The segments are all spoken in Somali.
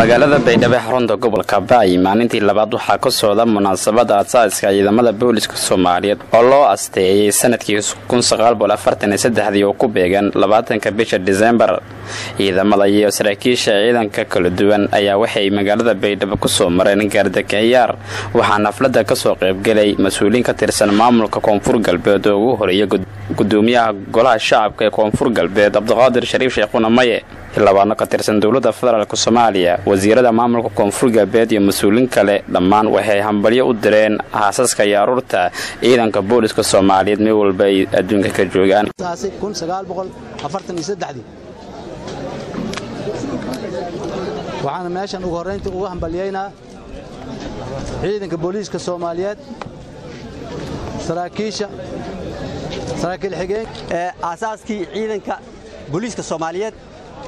magaalada baydhabo xarunta gobolka ba'y maalintii labaad waxaa ka socda munaasabada aasaaska ciidamada booliska soomaaliyeed oo loo asteeyey sanadkii dii oo ku beegan labaatanka bisha disembar ciidamada iyo saraakiisha ciidanka kala duwan ayaa waxay magaalada baydhabo kusoo mareen gaardakayaar waxaa naflada kasoo qaybgelay mas-uuliin ka tirsan maamulka koonfur galbeed oo ugu horeeya gudoomiyaha golaha shacabka ee koonfur galbeed cabdiqaadir shariif sheekhuna maye xildhibaano ka tirsan dowladda federaalk soomaaliya wasiirada maamulka koonfur galbeed iyo mas-uuliin kale dhammaan waxay hambalyo u direen haasaska iyo aruurta ciidanka booliska soomaaliyeed meel walba ay adduunka ka joogaan waxaana meeshan ugu horrayntii ugu hambalyaynaa ciidanka booliiska soomaaliyeed saraakiisha saraakiil xigeen ee aasaaskii ciidanka booliiska soomaaliyeed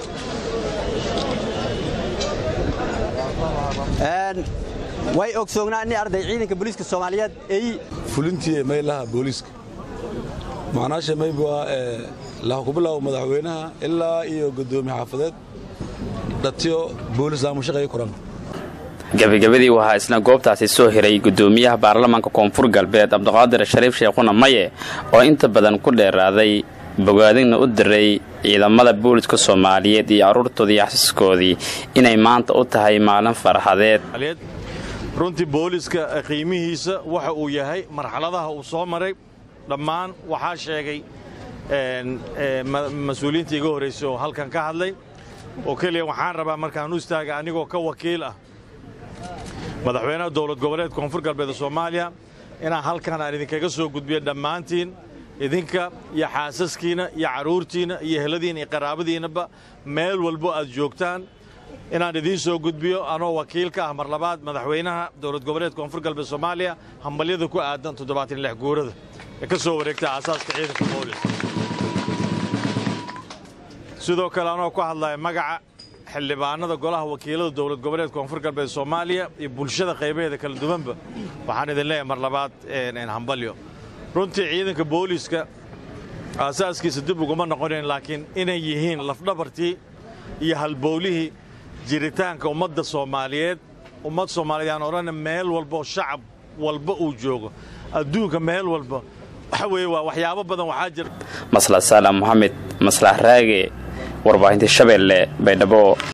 way ogsoognaa inay arday ciidanka booliiska soomaaliyeed ay fulintii maylaha booliiska macnaasha mayb waa laha ku bilaabo madaxweynaha ilaa iyo gudoomiye xaafadeed dhatiyo boolis laamushaqeeyo kuran gabagabadii waxaa isna goobtaasi soo hiray gudoomiyaha baarlamaanka koonfur galbeed cabdiqaadir shariif sheekhuna maye oo inta badan ku dheeraaday bogaadinna u diray ciidamada booliska soomaaliyeed iyo carruurtoodii xasiskoodii inay maanta u tahay maalin farxadeed runtii booliska qiimihiisa waxa uu yahay marxaladaha uu soo maray dhammaan waxaa sheegay mas-uuliyiinta iga horraysay oo halkan ka hadlay oo keliya waxaan rabaa markaan u istaaga anigoo ka wakiil ah madaxweynaha dowlad goboleed koonfur galbeed soomaaliya inaan halkan aan idinkaga soo gudbiyo dhammaantiin idinka iyo xaasaskiina iyo carruurtiinna iyo heladiina iyo qaraabadiinnaba meel walbo aad joogtaan inaan idiin soo gudbiyo anoo wakiil ka ah mar labaad madaxweynaha dowlad goboleed koonfur galbeed soomaaliya hambalyada ku aadan toddobaatan guurada ee ka soo wareegta aasaaska ciidanka boolis sidoo kale anoo ku hadlaya magaca xildhibaanada golaha wakiilada dowlad goboleed koonfur galbeed soomaaliya iyo bulshada qaybaheeda kala duwanba waxaan idin leeyahay mar labaad hambalyo runtii ciidanka booliiska aasaaskiisa dib uguma noqonayn laakiin inay yihiin lafdhabartii iyo halbowlihii jiritaanka ummadda soomaaliyeed ummad soomaaliyeed aan odhana meel walba oo shacab walba uu joogo adduunka meel walba waxa weeye waa waxyaabo badan waxaa jira maslax saalaam moxamed maslax raage warbaahinta shabeelle baydhabo